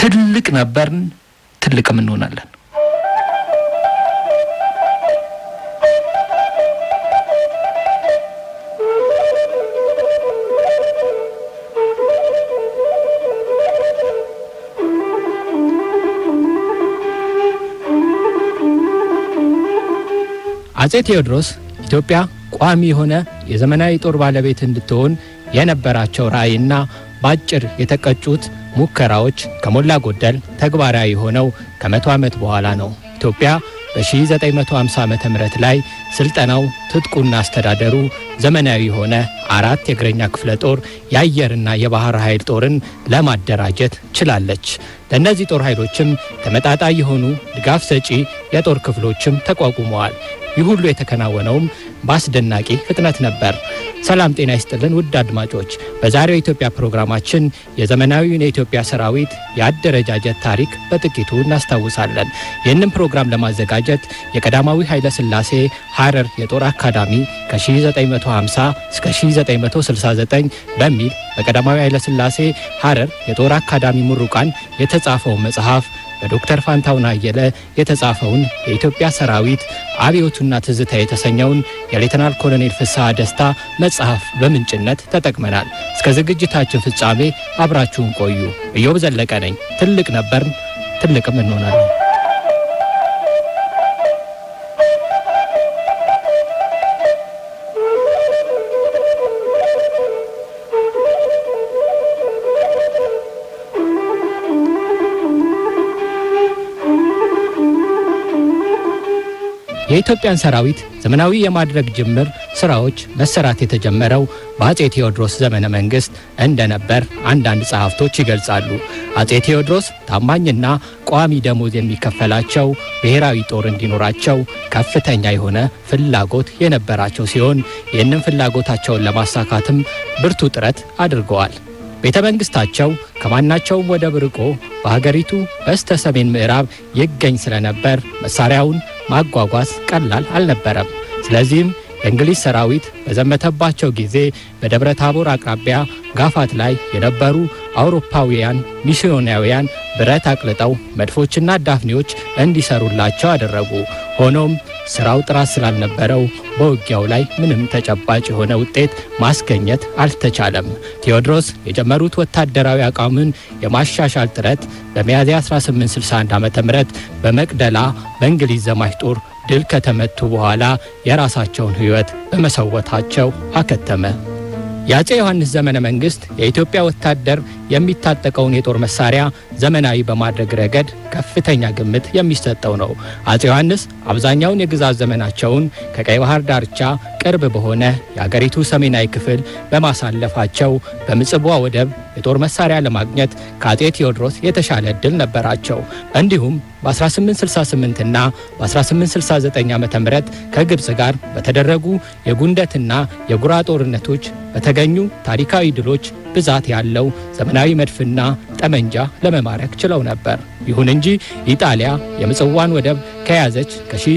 ትልቅ ነበርን፣ ትልቅም እንሆናለን። አጼ ቴዎድሮስ ኢትዮጵያ ቋሚ የሆነ የዘመናዊ ጦር ባለቤት እንድትሆን የነበራቸው ራዕይና በአጭር የተቀጩት ሙከራዎች ከሞላ ጎደል ተግባራዊ ሆነው ከመቶ ዓመት በኋላ ነው። ኢትዮጵያ በ1950 ዓ ም ላይ ስልጠናው ትጥቁና አስተዳደሩ ዘመናዊ የሆነ አራት የእግረኛ ክፍለ ጦር የአየርና የባህር ኃይል ጦርን ለማደራጀት ችላለች። ለእነዚህ ጦር ኃይሎችም ተመጣጣኝ የሆኑ ድጋፍ ሰጪ የጦር ክፍሎችም ተቋቁመዋል። ይህ ሁሉ የተከናወነውም በአስደናቂ ፍጥነት ነበር። ሰላም ጤና ይስጥልን ውድ አድማጮች፣ በዛሬው የኢትዮጵያ ፕሮግራማችን የዘመናዊውን የኢትዮጵያ ሰራዊት የአደረጃጀት ታሪክ በጥቂቱ እናስታውሳለን። ይህንን ፕሮግራም ለማዘጋጀት የቀዳማዊ ኃይለ ሥላሴ ሐረር የጦር አካዳሚ ከ1950 እስከ 1969 በሚል በቀዳማዊ ኃይለ ሥላሴ ሐረር የጦር አካዳሚ ምሩቃን የተጻፈው መጽሐፍ በዶክተር ፋንታውን አየለ የተጻፈውን የኢትዮጵያ ሰራዊት አብዮቱና ትዝታ የተሰኘውን የሌተናል ኮሎኔል ፍስሐ ደስታ መጽሐፍ በምንጭነት ተጠቅመናል። እስከ ዝግጅታችን ፍጻሜ አብራችሁን ቆዩ። ኢዮብ ዘለቀ ነኝ። ትልቅ ነበርን፣ ትልቅም እንሆናለን። የኢትዮጵያን ሰራዊት ዘመናዊ የማድረግ ጅምር ስራዎች መሰራት የተጀመረው በአጼ ቴዎድሮስ ዘመነ መንግስት እንደነበር አንዳንድ ጸሐፍቶች ይገልጻሉ። አጼ ቴዎድሮስ ታማኝና ቋሚ ደሞዝ የሚከፈላቸው ብሔራዊ ጦር እንዲኖራቸው ከፍተኛ የሆነ ፍላጎት የነበራቸው ሲሆን ይህንን ፍላጎታቸውን ለማሳካትም ብርቱ ጥረት አድርገዋል። ቤተ መንግስታቸው ከማናቸውም ወደብ ርቆ በሀገሪቱ በስተ ሰሜን ምዕራብ ይገኝ ስለነበር መሳሪያውን ማጓጓዝ ቀላል አልነበረም። ስለዚህም የእንግሊዝ ሰራዊት በዘመተባቸው ጊዜ በደብረ ታቦር አቅራቢያ ጋፋት ላይ የነበሩ አውሮፓውያን ሚስዮናውያን ብረት አቅልጠው መድፎችና ዳፍኔዎች እንዲሰሩላቸው አደረጉ። ሆኖም ስራው ጥራት ስላልነበረው በውጊያው ላይ ምንም ተጨባጭ የሆነ ውጤት ማስገኘት አልተቻለም። ቴዎድሮስ የጀመሩት ወታደራዊ አቋምን የማሻሻል ጥረት በሚያዝያ 1861 ዓ ም በመቅደላ በእንግሊዝ ዘማች ጦር ድል ከተመቱ በኋላ የራሳቸውን ሕይወት በመሰወታቸው አከተመ። የአፄ ዮሐንስ ዘመነ መንግሥት የኢትዮጵያ ወታደር የሚታጠቀውን የጦር መሳሪያ ዘመናዊ በማድረግ ረገድ ከፍተኛ ግምት የሚሰጠው ነው። አፄ ዮሐንስ አብዛኛውን የግዛት ዘመናቸውን ከቀይ ባህር ዳርቻ ቅርብ በሆነ የአገሪቱ ሰሜናዊ ክፍል በማሳለፋቸው በምጽዋ ወደብ የጦር መሳሪያ ለማግኘት ከአፄ ቴዎድሮስ የተሻለ ዕድል ነበራቸው። እንዲሁም በ1868 እና በ1869 ዓ ም ከግብፅ ጋር በተደረጉ የጉንደትና የጉራ ጦርነቶች በተገኙ ታሪካዊ ድሎች ብዛት ያለው ዘመናዊ መድፍና ጠመንጃ ለመማረክ ችለው ነበር። ይሁን እንጂ ኢጣሊያ የምጽዋን ወደብ ከያዘች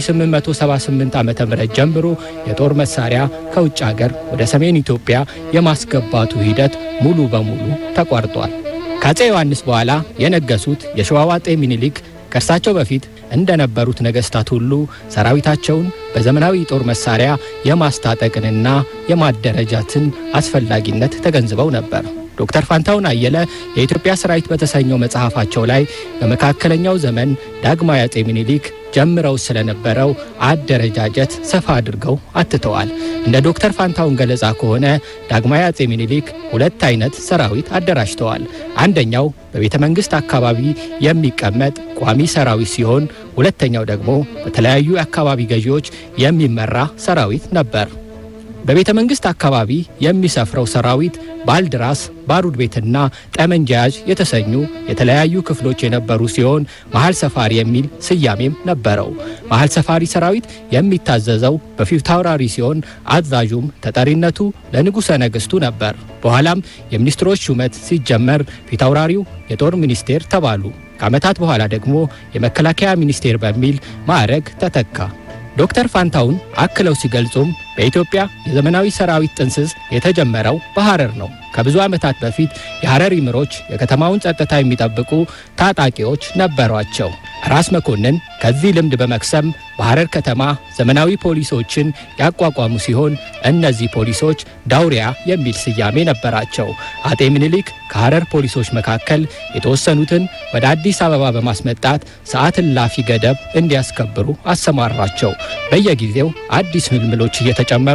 ከ1878 ዓ ም ጀምሮ የጦር መሳሪያ ከውጭ አገር ወደ ሰሜን ኢትዮጵያ የማስገባቱ ሂደት ሙሉ በሙሉ ተቋርጧል። ከአፄ ዮሐንስ በኋላ የነገሱት የሸዋው አፄ ሚኒሊክ ከእርሳቸው በፊት እንደነበሩት ነገሥታት ሁሉ ሰራዊታቸውን በዘመናዊ ጦር መሳሪያ የማስታጠቅንና የማደረጃትን አስፈላጊነት ተገንዝበው ነበር። ዶክተር ፋንታውን አየለ የኢትዮጵያ ሰራዊት በተሰኘው መጽሐፋቸው ላይ በመካከለኛው ዘመን ዳግማዊ አፄ ሚኒሊክ ጀምረው ስለነበረው አደረጃጀት ሰፋ አድርገው አትተዋል። እንደ ዶክተር ፋንታውን ገለጻ ከሆነ ዳግማዊ አፄ ሚኒሊክ ሁለት አይነት ሰራዊት አደራጅተዋል። አንደኛው በቤተ መንግሥት አካባቢ የሚቀመጥ ቋሚ ሰራዊት ሲሆን፣ ሁለተኛው ደግሞ በተለያዩ የአካባቢ ገዢዎች የሚመራ ሰራዊት ነበር። በቤተ መንግሥት አካባቢ የሚሰፍረው ሰራዊት ባልድራስ፣ ባሩድ ቤትና ጠመንጃ ያዥ የተሰኙ የተለያዩ ክፍሎች የነበሩ ሲሆን መሀል ሰፋሪ የሚል ስያሜም ነበረው። መሀል ሰፋሪ ሰራዊት የሚታዘዘው በፊታውራሪ ሲሆን አዛዡም ተጠሪነቱ ለንጉሠ ነገሥቱ ነበር። በኋላም የሚኒስትሮች ሹመት ሲጀመር ፊታውራሪው የጦር ሚኒስቴር ተባሉ። ከዓመታት በኋላ ደግሞ የመከላከያ ሚኒስቴር በሚል ማዕረግ ተተካ። ዶክተር ፋንታውን አክለው ሲገልጹም በኢትዮጵያ የዘመናዊ ሰራዊት ጥንስስ የተጀመረው በሐረር ነው። ከብዙ ዓመታት በፊት የሐረሪ ምሮች የከተማውን ጸጥታ የሚጠብቁ ታጣቂዎች ነበሯቸው። ራስ መኮንን ከዚህ ልምድ በመክሰም በሐረር ከተማ ዘመናዊ ፖሊሶችን ያቋቋሙ ሲሆን እነዚህ ፖሊሶች ዳውሪያ የሚል ስያሜ ነበራቸው። አጤ ምኒልክ ከሐረር ፖሊሶች መካከል የተወሰኑትን ወደ አዲስ አበባ በማስመጣት ሰዓት እላፊ ገደብ እንዲያስከብሩ አሰማራቸው። በየጊዜው አዲስ ምልምሎች እየተጨመሩ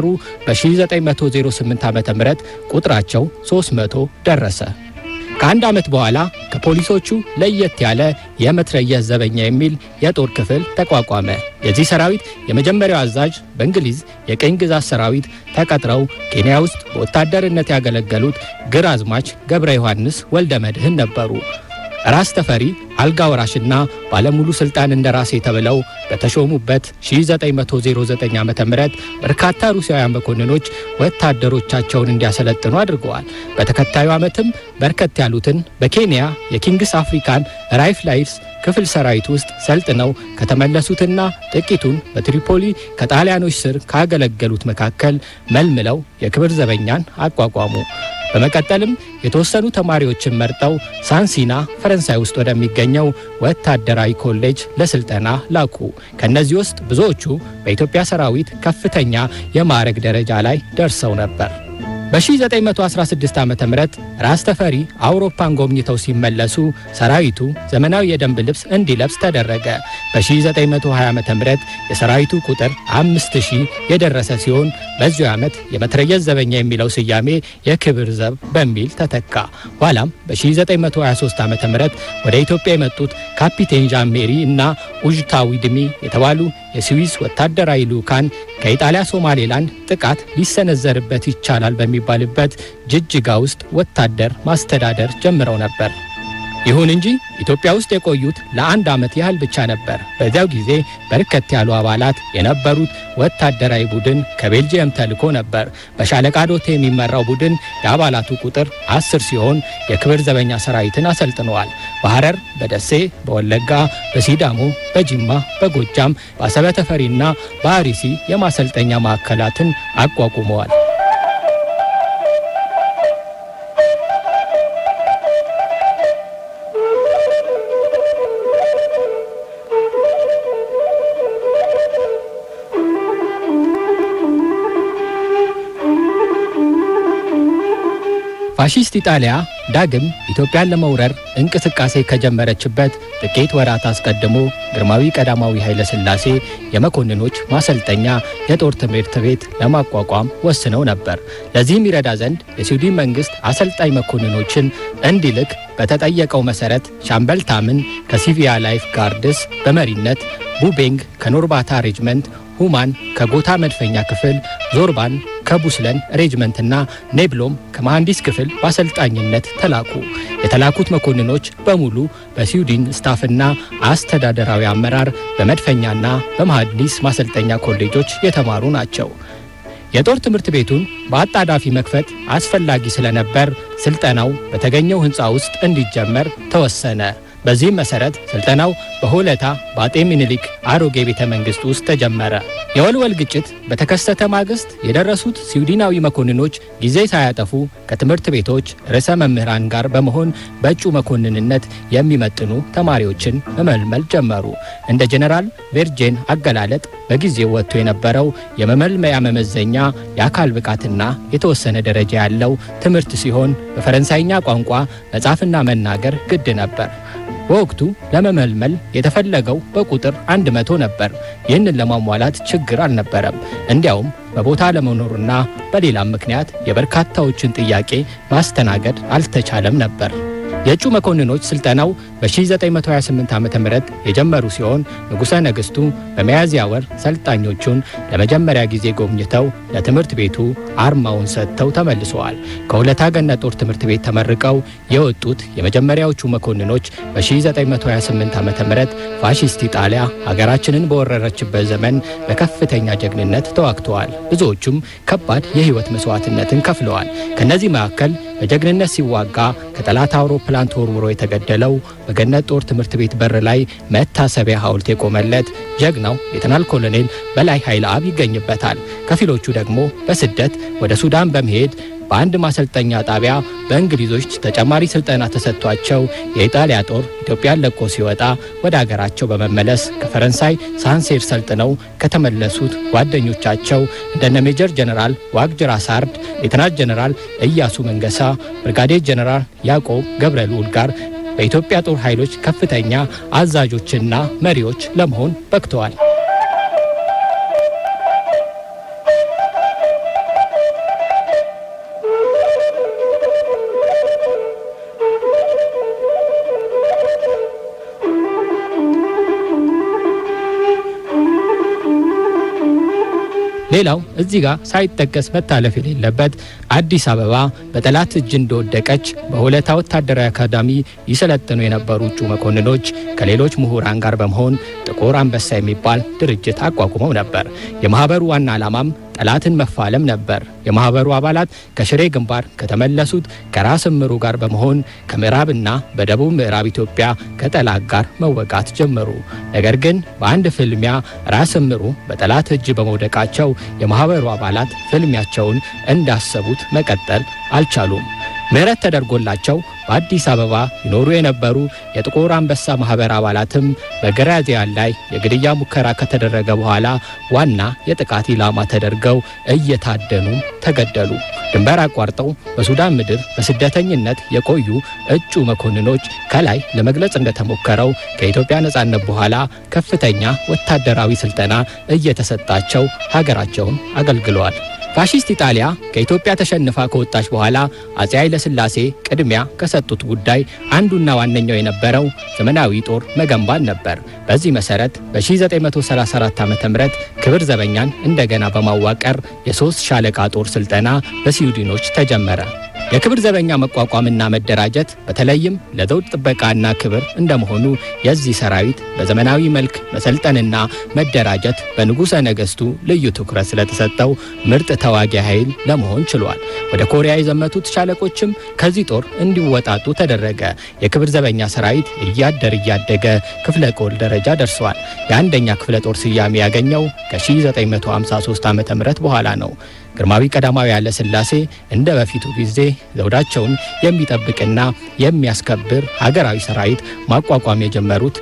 በ1908 ዓ ም ቁጥራቸው 300 ደረሰ። ከአንድ ዓመት በኋላ ከፖሊሶቹ ለየት ያለ የመትረየስ ዘበኛ የሚል የጦር ክፍል ተቋቋመ። የዚህ ሰራዊት የመጀመሪያው አዛዥ በእንግሊዝ የቅኝ ግዛት ሰራዊት ተቀጥረው ኬንያ ውስጥ በወታደርነት ያገለገሉት ግራዝማች ገብረ ዮሐንስ ወልደ መድህን ነበሩ። ራስ ተፈሪ አልጋ ወራሽና ባለሙሉ ስልጣን እንደራሴ ተብለው በተሾሙበት 1909 ዓ.ም በርካታ ሩሲያውያን መኮንኖች ወታደሮቻቸውን እንዲያሰለጥኑ አድርገዋል። በተከታዩ ዓመትም በርከት ያሉትን በኬንያ የኪንግስ አፍሪካን ራይፍላይስ ክፍል ሰራዊት ውስጥ ሰልጥነው ከተመለሱትና ጥቂቱን በትሪፖሊ ከጣሊያኖች ስር ካገለገሉት መካከል መልምለው የክብር ዘበኛን አቋቋሙ። በመቀጠልም የተወሰኑ ተማሪዎችን መርጠው ሳንሲና ፈረንሳይ ውስጥ ወደሚገኘው ወታደራዊ ኮሌጅ ለስልጠና ላኩ። ከእነዚህ ውስጥ ብዙዎቹ በኢትዮጵያ ሰራዊት ከፍተኛ የማዕረግ ደረጃ ላይ ደርሰው ነበር። በ1916 ዓ ም ራስ ተፈሪ አውሮፓን ጎብኝተው ሲመለሱ ሰራዊቱ ዘመናዊ የደንብ ልብስ እንዲለብስ ተደረገ። በ1920 ዓ ም የሰራዊቱ ቁጥር 5000 የደረሰ ሲሆን በዚሁ ዓመት የመትረየስ ዘበኛ የሚለው ስያሜ የክብር ዘብ በሚል ተተካ። ኋላም በ1923 ዓ ም ወደ ኢትዮጵያ የመጡት ካፒቴን ዣን ሜሪ እና ኡጅታዊ ድሚ የተባሉ የስዊስ ወታደራዊ ልዑካን ከኢጣሊያ ሶማሌላንድ ጥቃት ሊሰነዘርበት ይቻላል በሚባልበት ጅጅጋ ውስጥ ወታደር ማስተዳደር ጀምረው ነበር። ይሁን እንጂ ኢትዮጵያ ውስጥ የቆዩት ለአንድ ዓመት ያህል ብቻ ነበር። በዚያው ጊዜ በርከት ያሉ አባላት የነበሩት ወታደራዊ ቡድን ከቤልጅየም ተልኮ ነበር። በሻለቃ ዶቴ የሚመራው ቡድን የአባላቱ ቁጥር አስር ሲሆን የክብር ዘበኛ ሰራዊትን አሰልጥነዋል። በሐረር፣ በደሴ፣ በወለጋ፣ በሲዳሞ፣ በጅማ፣ በጎጃም፣ በአሰበ ተፈሪና በአሪሲ የማሰልጠኛ ማዕከላትን አቋቁመዋል። ፋሺስት ኢጣሊያ ዳግም ኢትዮጵያን ለመውረር እንቅስቃሴ ከጀመረችበት ጥቂት ወራት አስቀድሞ ግርማዊ ቀዳማዊ ኃይለ ሥላሴ የመኮንኖች ማሰልጠኛ የጦር ትምህርት ቤት ለማቋቋም ወስነው ነበር። ለዚህም ይረዳ ዘንድ የስዊድን መንግሥት አሰልጣኝ መኮንኖችን እንዲልክ በተጠየቀው መሠረት ሻምበል ታምን ከሲቪያ ላይፍ ጋርድስ በመሪነት ቡቤንግ ከኖርባታ ሬጅመንት ሁማን ከጎታ መድፈኛ ክፍል፣ ዞርባን ከቡስለን ሬጅመንትና ኔብሎም ከመሐንዲስ ክፍል በአሰልጣኝነት ተላኩ። የተላኩት መኮንኖች በሙሉ በስዊድን ስታፍና አስተዳደራዊ አመራር በመድፈኛና በመሐንዲስ ማሰልጠኛ ኮሌጆች የተማሩ ናቸው። የጦር ትምህርት ቤቱን በአጣዳፊ መክፈት አስፈላጊ ስለነበር ስልጠናው በተገኘው ሕንፃ ውስጥ እንዲጀመር ተወሰነ። በዚህም መሰረት ስልጠናው በሆለታ በአጤ ምኒልክ አሮጌ ቤተ መንግስት ውስጥ ተጀመረ። የወልወል ግጭት በተከሰተ ማግስት የደረሱት ስዊድናዊ መኮንኖች ጊዜ ሳያጠፉ ከትምህርት ቤቶች ርዕሰ መምህራን ጋር በመሆን በእጩ መኮንንነት የሚመጥኑ ተማሪዎችን መመልመል ጀመሩ። እንደ ጀኔራል ቬርጄን አገላለጥ በጊዜው ወጥቶ የነበረው የመመልመያ መመዘኛ የአካል ብቃትና የተወሰነ ደረጃ ያለው ትምህርት ሲሆን በፈረንሳይኛ ቋንቋ መጻፍና መናገር ግድ ነበር። በወቅቱ ለመመልመል የተፈለገው በቁጥር አንድ መቶ ነበር። ይህንን ለማሟላት ችግር አልነበረም። እንዲያውም በቦታ ለመኖርና በሌላም ምክንያት የበርካታዎችን ጥያቄ ማስተናገድ አልተቻለም ነበር። የእጩ መኮንኖች ስልጠናው በ1928 ዓ ም የጀመሩ ሲሆን ንጉሠ ነገሥቱ በሚያዝያ ወር ሰልጣኞቹን ለመጀመሪያ ጊዜ ጎብኝተው ለትምህርት ቤቱ አርማውን ሰጥተው ተመልሰዋል። ከሁለታ ገነት ጦር ትምህርት ቤት ተመርቀው የወጡት የመጀመሪያዎቹ መኮንኖች በ1928 ዓ ም ፋሺስት ኢጣሊያ ሀገራችንን በወረረችበት ዘመን በከፍተኛ ጀግንነት ተዋግተዋል። ብዙዎቹም ከባድ የሕይወት መስዋዕትነትን ከፍለዋል። ከእነዚህ መካከል በጀግንነት ሲዋጋ ከጠላት አውሮፕላን ተወርውሮ የተገደለው በገነት ጦር ትምህርት ቤት በር ላይ መታሰቢያ ሐውልት የቆመለት ጀግናው ሌተናል ኮሎኔል በላይ ኃይለ አብ ይገኝበታል። ከፊሎቹ ደግሞ በስደት ወደ ሱዳን በመሄድ በአንድ ማሰልጠኛ ጣቢያ በእንግሊዞች ተጨማሪ ስልጠና ተሰጥቷቸው የኢጣሊያ ጦር ኢትዮጵያን ለቆ ሲወጣ ወደ አገራቸው በመመለስ ከፈረንሳይ ሳንሴር ሰልጥነው ከተመለሱት ጓደኞቻቸው እንደነ ሜጀር ጀነራል ዋግጅራ ሳርድ፣ ሌተናንት ጀነራል እያሱ መንገሳ፣ ብርጋዴር ጀነራል ያዕቆብ ገብረ ልዑል ጋር በኢትዮጵያ ጦር ኃይሎች ከፍተኛ አዛዦችና መሪዎች ለመሆን በቅተዋል። ሌላው እዚህ ጋር ሳይጠቀስ መታለፍ የሌለበት አዲስ አበባ በጠላት እጅ እንደወደቀች በሆለታ ወታደራዊ አካዳሚ ይሰለጥኑ የነበሩ እጩ መኮንኖች ከሌሎች ምሁራን ጋር በመሆን ጥቁር አንበሳ የሚባል ድርጅት አቋቁመው ነበር። የማህበሩ ዋና ዓላማም ጠላትን መፋለም ነበር። የማህበሩ አባላት ከሽሬ ግንባር ከተመለሱት ከራስ እምሩ ጋር በመሆን ከምዕራብና በደቡብ ምዕራብ ኢትዮጵያ ከጠላት ጋር መወጋት ጀመሩ። ነገር ግን በአንድ ፍልሚያ ራስ እምሩ በጠላት እጅ በመውደቃቸው የማህበሩ አባላት ፍልሚያቸውን እንዳሰቡት መቀጠል አልቻሉም። ምህረት ተደርጎላቸው በአዲስ አበባ ይኖሩ የነበሩ የጥቁር አንበሳ ማህበር አባላትም በግራዚያን ላይ የግድያ ሙከራ ከተደረገ በኋላ ዋና የጥቃት ኢላማ ተደርገው እየታደኑ ተገደሉ። ድንበር አቋርጠው በሱዳን ምድር በስደተኝነት የቆዩ እጩ መኮንኖች ከላይ ለመግለጽ እንደተሞከረው ከኢትዮጵያ ነጻነት በኋላ ከፍተኛ ወታደራዊ ስልጠና እየተሰጣቸው ሀገራቸውን አገልግለዋል። ፋሺስት ኢጣሊያ ከኢትዮጵያ ተሸንፋ ከወጣች በኋላ አጼ ኃይለ ሥላሴ ቅድሚያ ከሰጡት ጉዳይ አንዱና ዋነኛው የነበረው ዘመናዊ ጦር መገንባት ነበር። በዚህ መሰረት በ1934 ዓ ም ክብር ዘበኛን እንደገና በማዋቀር የሶስት ሻለቃ ጦር ስልጠና በስዊድኖች ተጀመረ። የክብር ዘበኛ መቋቋምና መደራጀት በተለይም ለዘውድ ጥበቃና ክብር እንደመሆኑ የዚህ ሰራዊት በዘመናዊ መልክ መሰልጠንና መደራጀት በንጉሠ ነገሥቱ ልዩ ትኩረት ስለተሰጠው ምርጥ ተዋጊ ኃይል ለመሆን ችሏል። ወደ ኮሪያ የዘመቱት ሻለቆችም ከዚህ ጦር እንዲወጣጡ ተደረገ። የክብር ዘበኛ ሰራዊት እያደር እያደገ ክፍለ ጦር ደረጃ ደርሷል። የአንደኛ ክፍለ ጦር ስያሜ ያገኘው ከ1953 ዓ ም በኋላ ነው። ግርማዊ ቀዳማዊ ኃይለ ሥላሴ እንደ በፊቱ ጊዜ ዘውዳቸውን የሚጠብቅና የሚያስከብር ሀገራዊ ሰራዊት ማቋቋም የጀመሩት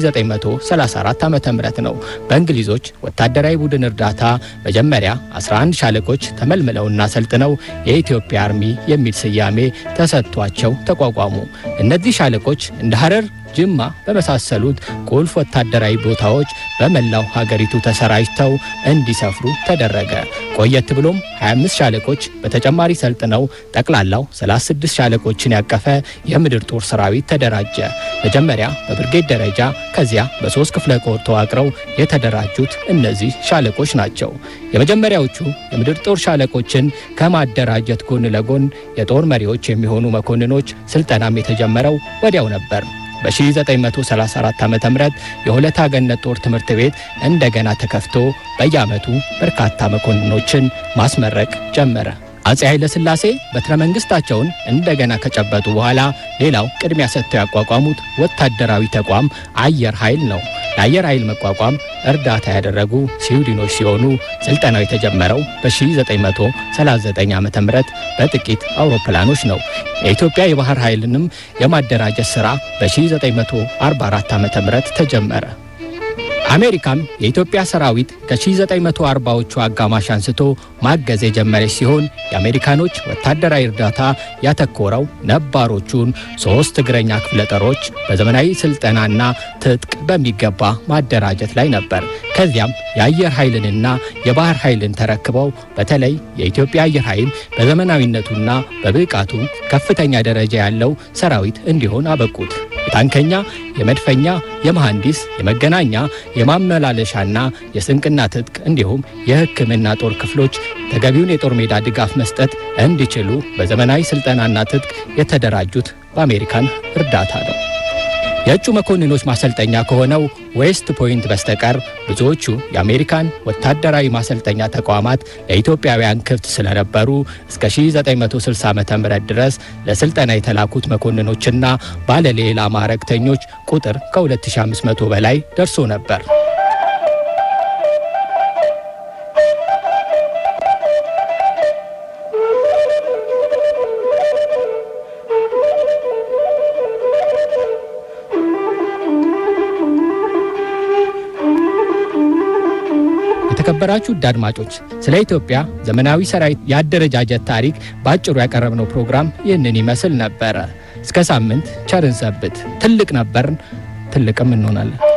በ1934 ዓ ም ነው። በእንግሊዞች ወታደራዊ ቡድን እርዳታ መጀመሪያ 11 ሻለቆች ተመልምለውና ሰልጥነው የኢትዮጵያ አርሚ የሚል ስያሜ ተሰጥቷቸው ተቋቋሙ። እነዚህ ሻለቆች እንደ ሐረር ጅማ በመሳሰሉት ቁልፍ ወታደራዊ ቦታዎች በመላው ሀገሪቱ ተሰራጭተው እንዲሰፍሩ ተደረገ። ቆየት ብሎም 25 ሻለቆች በተጨማሪ ሰልጥነው ጠቅላላው 36 ሻለቆችን ያቀፈ የምድር ጦር ሰራዊት ተደራጀ። መጀመሪያ በብርጌድ ደረጃ ከዚያ በሶስት ክፍለ ጦር ተዋቅረው የተደራጁት እነዚህ ሻለቆች ናቸው። የመጀመሪያዎቹ የምድር ጦር ሻለቆችን ከማደራጀት ጎን ለጎን የጦር መሪዎች የሚሆኑ መኮንኖች ስልጠናም የተጀመረው ወዲያው ነበር። በ1934 ዓ ም የሆለታ ገነት ጦር ትምህርት ቤት እንደገና ተከፍቶ በየዓመቱ በርካታ መኮንኖችን ማስመረቅ ጀመረ። አጼ ኃይለ ሥላሴ በትረ መንግስታቸውን እንደገና ከጨበጡ በኋላ ሌላው ቅድሚያ ሰጥተው ያቋቋሙት ወታደራዊ ተቋም አየር ኃይል ነው። ለአየር ኃይል መቋቋም እርዳታ ያደረጉ ስዊድኖች ሲሆኑ ስልጠናው የተጀመረው በ1939 ዓ ም በጥቂት አውሮፕላኖች ነው። የኢትዮጵያ የባህር ኃይልንም የማደራጀት ሥራ በ1944 ዓ ም ተጀመረ። አሜሪካም የኢትዮጵያ ሰራዊት ከ1940ዎቹ አጋማሽ አንስቶ ማገዝ የጀመረች ሲሆን የአሜሪካኖች ወታደራዊ እርዳታ ያተኮረው ነባሮቹን ሶስት እግረኛ ክፍለ ጦሮች በዘመናዊ ስልጠናና ትጥቅ በሚገባ ማደራጀት ላይ ነበር። ከዚያም የአየር ኃይልንና የባህር ኃይልን ተረክበው በተለይ የኢትዮጵያ አየር ኃይል በዘመናዊነቱና በብቃቱ ከፍተኛ ደረጃ ያለው ሰራዊት እንዲሆን አበቁት። የታንከኛ፣ የመድፈኛ፣ የመሐንዲስ፣ የመገናኛ፣ የማመላለሻና የስንቅና ትጥቅ እንዲሁም የሕክምና ጦር ክፍሎች ተገቢውን የጦር ሜዳ ድጋፍ መስጠት እንዲችሉ በዘመናዊ ስልጠናና ትጥቅ የተደራጁት በአሜሪካን እርዳታ ነው። የእጩ መኮንኖች ማሰልጠኛ ከሆነው ዌስት ፖይንት በስተቀር ብዙዎቹ የአሜሪካን ወታደራዊ ማሰልጠኛ ተቋማት ለኢትዮጵያውያን ክፍት ስለነበሩ እስከ 1960 ዓ ም ድረስ ለስልጠና የተላኩት መኮንኖችና ባለሌላ ማዕረግተኞች ቁጥር ከ2500 በላይ ደርሶ ነበር። የተከበራችሁ ውድ አድማጮች ስለ ኢትዮጵያ ዘመናዊ ሰራዊት የአደረጃጀት ታሪክ በአጭሩ ያቀረብነው ፕሮግራም ይህንን ይመስል ነበረ። እስከ ሳምንት ቸርን ሰብት። ትልቅ ነበርን፣ ትልቅም እንሆናለን።